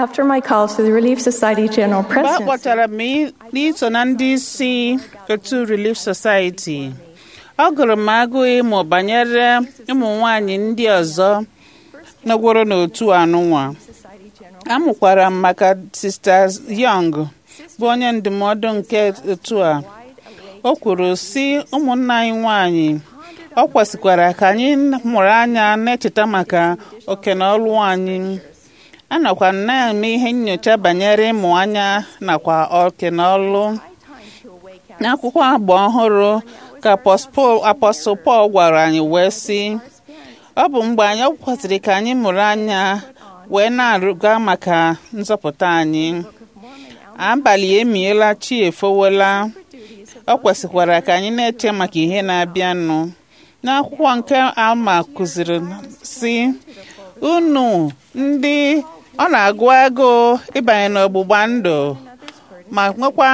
After my call to the Relief Society General mgbe a Presidency, kpọtara m i- n'iso na ndị isi otu Relief Society ọ gụrụ m agụụ ịmụ banyere ụmụ nwanyị ndị ọzọ nọgworo n'otu anụnwa amụkwara m maka Sista Young bụ onye ndụmọdụ nke otu a o kwuru si ụmụnna anyị nwanyị ọ kwesịkwara ka anyị mụrụ anya na-echeta maka oke na ọlụ anyị anọkwa m na-eme ihe nyocha banyere ịmụ anya nakwa oke na ọlụ n'akwụkwọ agba ọhụrụ ka apọstụl Pọl gwara anyị wee sị ọ bụ mgbe anyị kwesịrị ka anyị mụrụ anya wee na-arụga maka nzọpụta anyị abalị emiela chi efowela ọ kwesịkwara ka anyị na-eche maka ihe na-abịanụ n'akwụkwọ nke alma kụziri si unu ndị ọ na-agụ agụụ ịbanye n'ọgbụgba ndụ ma nwekwa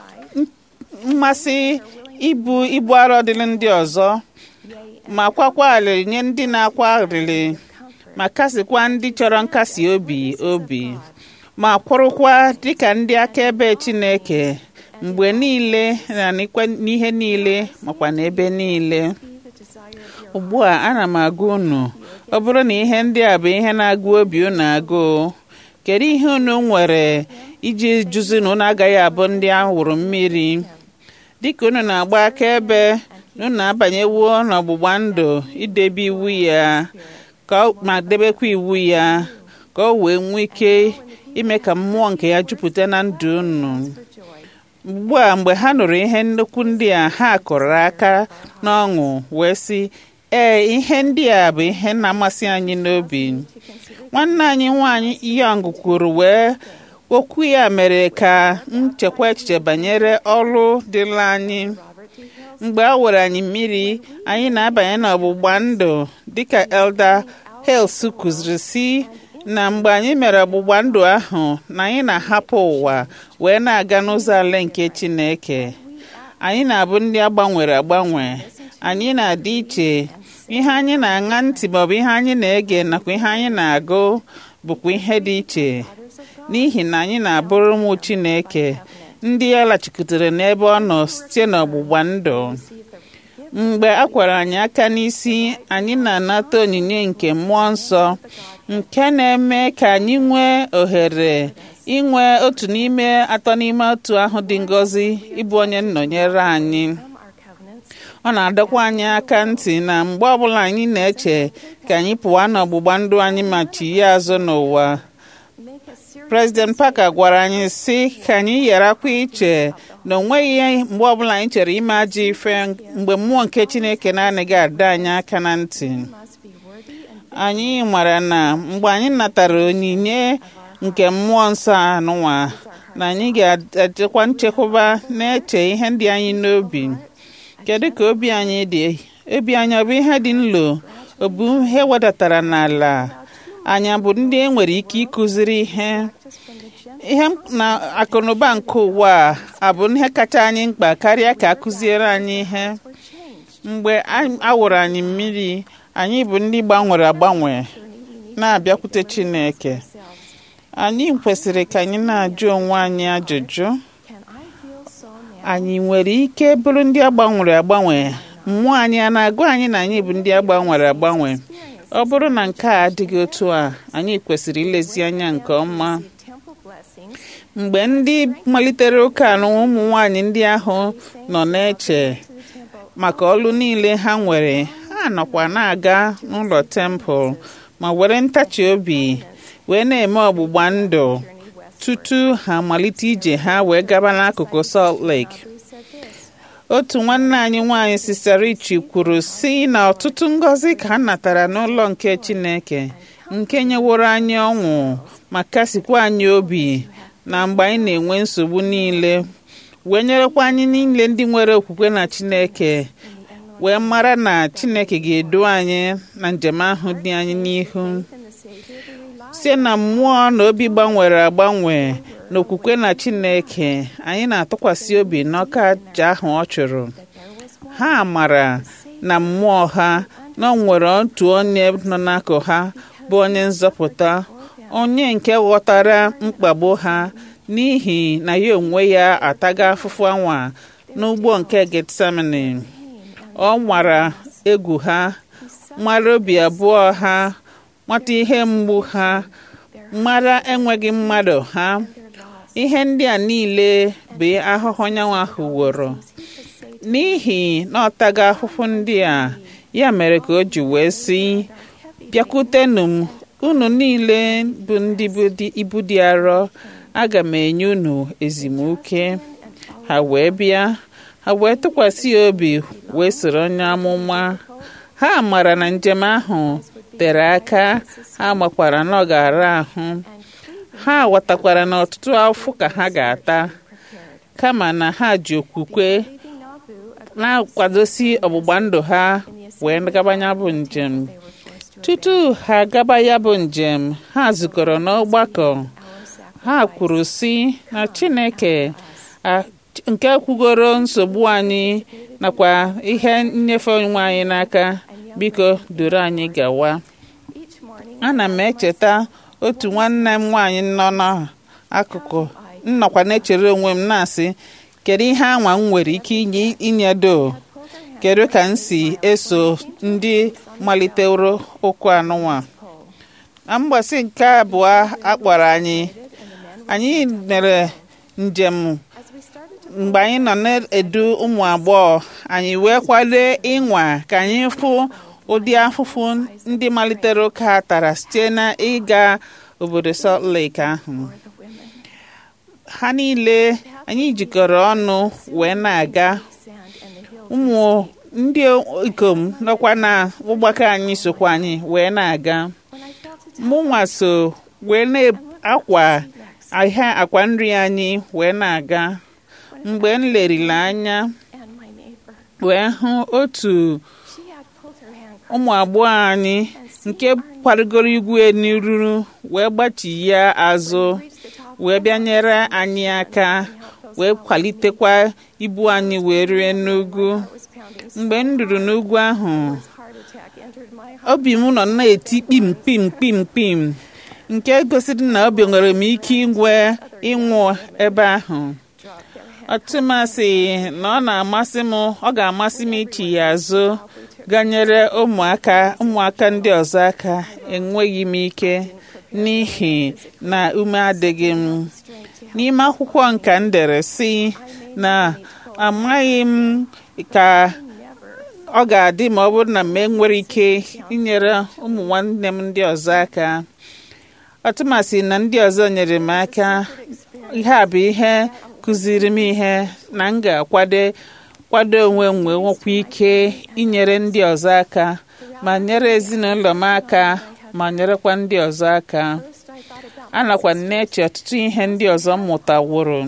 mmasị ibu ibu arọ dịrị ndị ọzọ ma kwakwa alịrị nye ndị na-akwa alịrị ma kasịkwa ndị chọrọ nkasi obi obi ma kwụrụkwa dịka ndị akaebe Chineke mgbe niile na n'ikwe- n'ihe niile makwa n'ebe niile ugbu a ana m agwa unu ọ bụrụ na ihe ndị a bụ ihe na-agụ obi unu agụụ kedu ihe unu nwere iji jụzi na unu agaghị abụ ndị awụrụ mmiri dịka unu na-agba akaebe na unu abanyewo n'ọgbụgba ndụ idebe iwu ya ka ọ- ma debekwa iwu ya ka o wee nwee ike ime ka mmụọ nke ya jupụta na ndụ unu ugbu a mgbe ha nụrụ ihe nnukwu ndị a ha kụrụ aka n'ọṅụ wee sị ee ihe ndị a bụ ihe na-amasị anyị n'obi nwanne anyị nwanyị Young kwuru wee okwu ya mere ka nchekwa echiche banyere ọrụ dịla anyị mgbe a were anyị mmiri anyị na-abanye n'ọgbụgba ndụ dịka Elder Hales kụziri si na mgbe anyị mere ọgbụgba ndụ ahụ na anyị na-ahapụ ụwa wee na-aga n'ụzọ ala nke Chineke anyị na-abụ ndị agbanwere agbanwe anyị na-adị iche ihe anyị na-aṅa ntị maọbụ ihe anyị na-ege nakwa ihe anyị na-agụ bụkwa ihe dị iche n'ihi na anyị na-abụrụ ụmụ Chineke ndị ya lachikwutere n'ebe ọ nọ site n'ọgbụgba ndụ mgbe a kwara anyị aka n'isi anyị na-anata onyinye nke mmụọ nsọ nke na-eme ka anyị nwee ohere inwe otu n'ime atọ n'ime otu ahụ dị ngọzi ịbụ onye nnọnyere anyị ọ na-adọkwa anyị aka ntị na mgbe ọbụla anyị na-eche ka anyị pụwa n'ọgbụgba ndụ anyị ma chighe azụ n'ụwa President Parker gwara anyị sị ka anyị gharakwa iche na o nweghị mgbe ọbụla anyị chere ime ajọ ife mgbe mmụọ nke Chineke na-anaghị adọ anyị aka na ntị anyị mara na mgbe anyị natara onyinye nke mmụọ nsọ anụnwa na anyị ga-echekwa nchekwaba na-eche ihe ndị anyị n'obi kedu ka obi anyị dị obi anyị ọ bụ ihe dị nlo ọ bụ ihe wedatara n'ala anyị bụ ndị e nwere ike ịkụziri ihe ihe na akụnụba nke ụwa a abụ ihe kacha anyị mkpa karịa ka akụziere anyị ihe mgbe a wụrụ anyị mmiri anyị bụ ndị gbanwere agbanwe na-abịakwute Chineke anyị kwesịrị ka anyị na-ajụ onwe anyị ajụjụ anyị nwere ike bụrụ ndị agbanwere agbanwe mmụọ anyị a na-agụ anyị na anyị bụ ndị agbanwere agbanwe ọ bụrụ na nke a adịghị otu a anyị kwesịrị ilezi anya nke ọma mgbe ndị malitere ụka na ụmụ nwanyị ndị ahụ nọ na-eche maka ọlụ niile ha nwere ha nọkwa na-aga n'ụlọ tempụl ma were ntachi obi wee na-eme ọgbụgba ndụ tutu ha amalite ije ha wee gaba n'akụkụ Salt Lake otu nwanne anyị nwanyị Sister Richi kwuru si na ọtụtụ ngọzi ka ha natara n'ụlọ nke Chineke nke nyeworo anyị ọṅụ ma kasikwa anyị obi na mgbe anyị na-enwe nsogbu niile wee nyerekwa anyị niile ndị nwere okwukwe na Chineke wee mara na Chineke ga-edu anyị na njem ahụ dị anyị n'ihu site na mmụọ na obi gbanwere agbanwe na okwukwe na Chineke anyị na-atụkwasị obi n'ọka aja ahụ ọ chụrụ ha mara na mmụọ ha na ọ nwere otu onye nọ n'akụ ha bụ onye nzọpụta onye nke ghọtara mkpagbu ha n'ihi na ya onwe ya ataga afụfụ anwa n'ugbo nke getsemani ọ nwara egwu ha mara obi abụọ ha mata ihe mgbu ha mara enweghị mmadụ ha ihe ndị a niile bụ ahụhụ nyanwa ahụ woro n'ihi na ọ taga ahụhụ ndị a ya mere ka o ji wee sị bịakwutenụ m unu niile bụ ndị bụ dị- ibu dị arọ aga m enye unu ezumike ha wee bịa ha wee tụkwasị ya obi wee soro onye amụma ha mara na njem ahụ tere aka ha makwara na ọ ga-ara ahụ ha ghọtakwara na ọtụtụ afụ ka ha ga-ata kama na ha ji okwukwe na-akwadosi ọgbụgba ndụ ha wee gaba ya bụ njem tutu ha gaba ya bụ njem ha zukọrọ n'ọgbakọ ha kwuru sị na chineke a- nke kwugoro nsogbu anyị nakwa ihe nnyefe onwe anyị n'aka biko duru anyị gawa ana m echeta otu nwanne m nwaanyị nọ n'akụkụ nnọkwa na-echere onwe m na-asị kedu ihe anwa m nwere ike inye inyedo kedu ka m si eso ndị maliteworo ụkwụ anụnwa na mgbasị nke abụọ akpọrọ anyị anyị mere njem mgbe anyị nọ na-edu ụmụ agbọghọ anyị wee kwado ịnwa ka anyị fụ ụdị afụfụ ndị malitere ụka tara site na ịga obodo Salt Lake ahụ ha niile anyị jikọrọ ọnụ wee na-aga ụmụ ndị ikom nọkwa na ụgbakọ anyị sokwa anyị wee na-aga mụnwa so wee na-akwa ahịa akwa nri anyị wee na-aga mgbe m lerila anya wee hụ otu ụmụ agbọghọ anyị nke kwarigoro igwe n'iruru wee gbachi ya azụ wee bịa nyere anyị aka wee kwalitekwa ibu anyị wee rie n'ugwu mgbe m ruru n'ugwu ahụ obi m nọ na-eti kpim kpim kpim kpim nke gosiri na obi nwere m ike ingwe ịnwụ ebe ahụ ọtụmasị na ọ na-amasị m ọ ga-amasị m ichi ya azụ ganyere ụmụaka ụmụaka ndị ọzọ aka enweghị m ike n'ihi na ume adịghị m n'ime akwụkwọ nka m dere si na amaghị m ka ọ ga-adị ma ọ bụrụ na m enwere ike inyere ụmụ nwanne m ndị ọzọ aka ọtụmasị na ndị ọzọ nyere m aka ihe a bụ ihe kụziri m ihe na m ga-akwado kwado onwe m wee nwekwa ike inyere ndị ọzọ aka ma nyere ezinụlọ m aka ma nyerekwa ndị ọzọ aka anakwa m na-eche ọtụtụ ihe ndị ọzọ m mụtaworo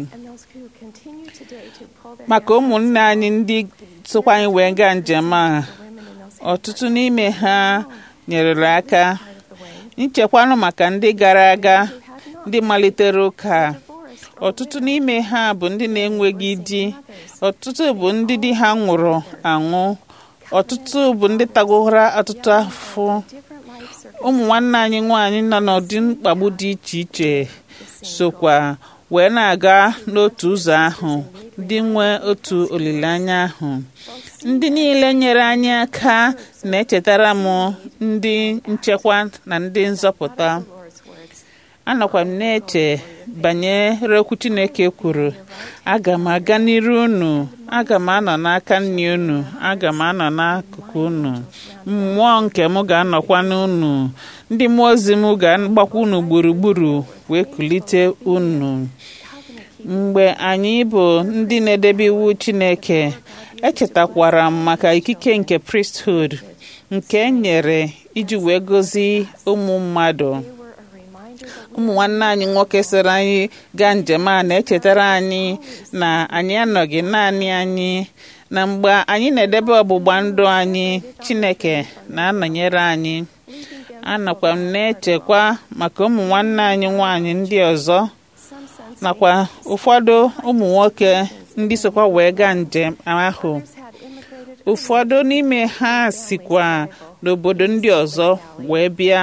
maka ụmụnne anyị ndị sokwa anyị wee gaa njem a ọtụtụ n'ime ha nyerere aka nchekwanụ maka ndị gara aga ndị malitere ụka ọtụtụ n'ime ha bụ ndị na-enweghị di ọtụtụ bụ ndị di ha nwụrụ anwụ ọtụtụ bụ ndị tagoro ọtụtụ afọ ụmụ nwanne anyị nwaanyị nọ n'ụdị mkpagbu dị iche iche sokwa wee na-aga n'otu ụzọ ahụ ndị nwee otu olileanya ahụ ndị niile nyere anyị aka na-echetara m ndị nchekwa na ndị nzọpụta anọkwa m na-eche banyere okwu Chineke kwuru aga m aga n'iru unu aga m anọ n'aka nri unu aga m anọ n'akụkụ unu mmụọ nke m ga-anọkwa n'unu ndị mmụọ ozi m ga-agbakwa unu gburugburu wee kulite unu mgbe anyị bụ ndị na-edebe iwu Chineke echetakwara m maka ikike nke priesthood nke e nyere iji wee gozi ụmụ mmadụ ụmụ nwanne anyị nwoke soro anyị gaa njem a na-echetara anyị na anyị anọghị naanị anyị na mgbe anyị na-edebe ọgbụgba ndụ anyị Chineke na-anọnyere anyị anọkwa m na-echekwa maka ụmụ nwanne anyị nwanyị ndị ọzọ nakwa ụfọdụ ụmụ nwoke ndị sokwa wee gaa njem ahụ ụfọdụ n'ime ha sikwa n'obodo ndị ọzọ wee bịa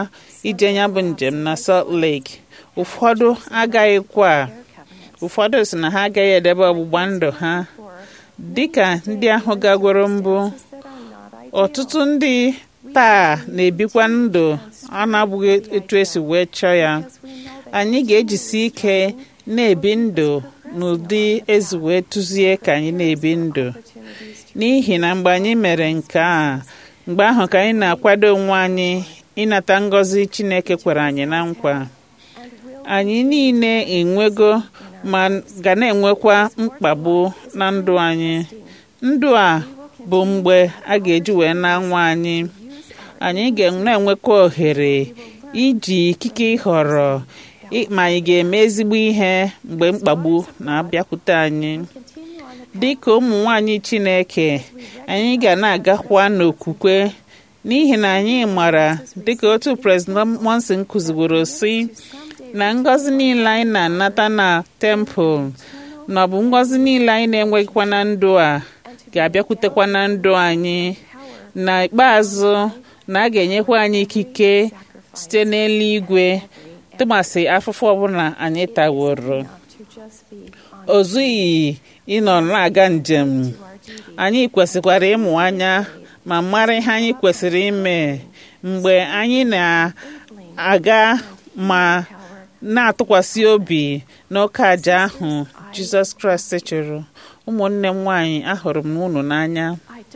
ije ya bụ njem na Salt Lake ụfọdụ agaghịkwa ụfọdụ si na ha agaghị edebe ọgbụgba ndụ ha dịka ndị ahụ gagworo mbụ ọtụtụ ndị taa na-ebikwa ndụ a na-abụghị etu esi wee chọọ ya anyị ga-ejisi ike na-ebi ndụ n'ụdị ezi wee tụzie ka anyị na-ebi ndụ n'ihi na mgbe anyị mere nke a mgbe ahụ ka anyị na-akwado onwe anyị ịnata ngọzi Chineke kwere anyị na nkwa anyị niile enwego ma ga na-enwekwa mkpagbu na ndụ anyị ndụ a bụ mgbe a ga-eji wee na-anwa anyị anyị ga na-enwekwa ohere iji ikike ịhọrọ ma anyị ga-eme ezigbo ihe mgbe mkpagbu na-abịakwute anyị dị ka ụmụ nwanyị Chineke anyị ga na-agakwa n'okwukwe n'ihi na anyị mara dịka otu President Monson kụzigboro si na ngọzi niile anyị na-anata na tempụl na ọ bụ ngọzi niile anyị na-enweghịkwa na ndụ a ga-abịakwutekwa na ndụ anyị na ikpeazụ na a ga-enyekwa anyị ikike site n'eluigwe tụmasị afụfụ ọbụla anyị taworo o zughị ịnọ na-aga njem anyị kwesịkwara ịmụ anya ma mara ihe anyị kwesịrị ime mgbe anyị na-aga ma na-atụkwasị obi n'oke aja ahụ Jizọs Kraịst chụrụ ụmụnne m nwaanyị ahụrụ m unu n'anya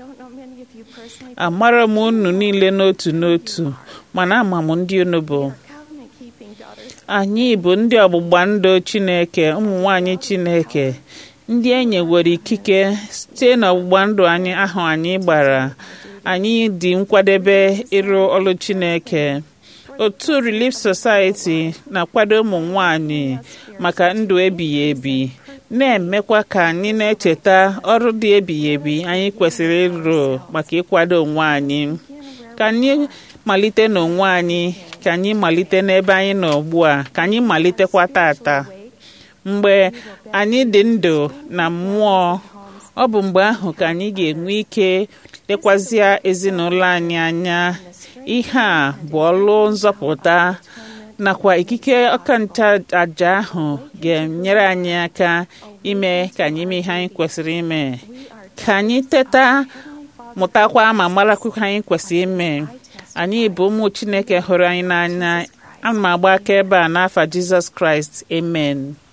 amara m unu niile n'otu n'otu mana ama m ndị unu bụ anyị bụ ndị ọgbụgba ndụ Chineke ụmụ nwanyị Chineke ndị e nyewere ikike site n'ọgbụgba ndụ anyị ahụ anyị gbara anyị dị nkwadebe ịrụ ọrụ Chineke otu Relief Society na-akwado ụmụ nwanyị maka ndụ ebighị ebi na-emekwa ka anyị na-echeta ọrụ dị ebighị ebi anyị kwesịrị ịrụ maka ịkwado onwe anyị ka anyị malite n'onwe anyị ka anyị malite n'ebe anyị nọ ugbu a ka anyị malitekwa tata mgbe anyị dị ndụ na mmụọ ọ bụ mgbe ahụ ka anyị ga-enwe ike lekwazịa ezinụlọ anyị anya ihe a bụ ọlụ nzọpụta nakwa ikike ọkancha aja ahụ ga-enyere anyị aka ime ka anyị mee ihe anyị kwesịrị ime ka anyị teta mụtakwa ma marakwa anyị kwesịrị ime anyị bụ ụmụ Chineke hụrụ anyị n'anya ana m agba aka ebe a n'afa Jizọs Kraịst amen